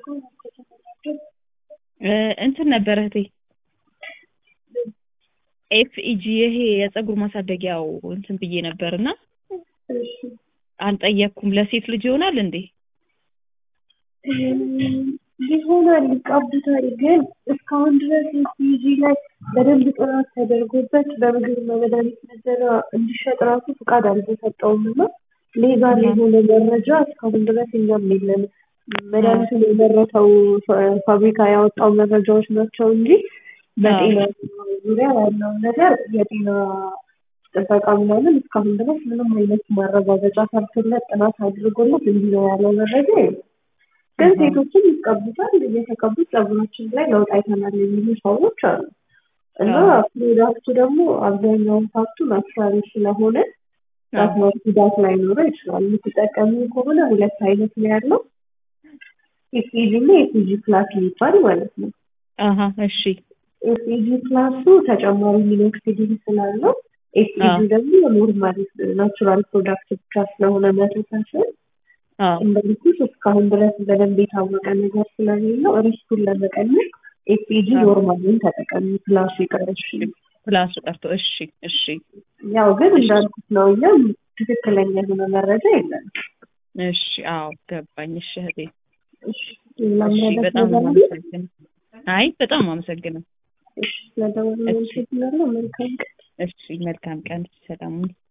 እንትን ነበር እህቴ ኤፍኢጂ ይሄ የፀጉር ማሳደጊያው እንትን ብዬ ነበርና አልጠየቅኩም። ለሴት ልጅ ይሆናል እንዴ? ይሆናል ይቀቡታል። ግን እስካሁን ድረስ ኤፍኢጂ ላይ በደንብ ጥናት ተደርጎበት በምግብ መድኃኒት ምዘና እንዲሸጥ ራሱ ፍቃድ አልተሰጠውም እና ሌጋል የሆነ መረጃ እስካሁን ድረስ እኛም የለንም። መድኃኒቱን የመረተው ፋብሪካ ያወጣው መረጃዎች ናቸው እንጂ በጤና ዙሪያ ያለው ነገር የጤና ጥበቃ ምናምን እስካሁን ድረስ ምንም አይነት ማረጋገጫ ሰርቶለት ጥናት አድርጎለት እንዲህ ነው ያለው መረጃ የለም። ግን ሴቶችም ይቀቡታል። እየተቀቡት ፀጉራችን ላይ ለውጥ አይተናል የሚሉ ሰዎች አሉ እና ፕሮዳክቱ ደግሞ አብዛኛውን ፓርቱ ናቹራል ስለሆነ ራስማት ጉዳት ላይኖረው ይችላል። የምትጠቀሙ ከሆነ ሁለት አይነት ነው ያለው ኤፍኢጂ እና ኤፍኢጂ ፕላስ የሚባል ማለት ነው። አሀ እሺ ኤፍኢጂ ፕላሱ ተጨማሪ ሚኖክሲዲን ስላለው ኤፍኢጂ ደግሞ ኖርማል ናቹራል ፕሮዳክት ብቻ ስለሆነ መቶ ፐርሰንት እንደልኩሽ እስካሁን ድረስ በደንብ የታወቀ ነገር ስለሌለው ሪስኩን ለመቀነስ ኤፍኢጂ ኖርማልን ተጠቀሚ ፕላሱ ይቀርሽ ፕላሱ ቀርቶ እሺ እሺ ያው ግን እንዳልኩት ነው እኛም ትክክለኛ የሆነ መረጃ የለም እሺ አዎ ገባኝ እሺ እህቴ እሺ በጣም አመሰግናለሁ አይ በጣም አመሰግናለሁ ስለደወልን መልካም ቀን እሺ መልካም ቀን ሰላሙን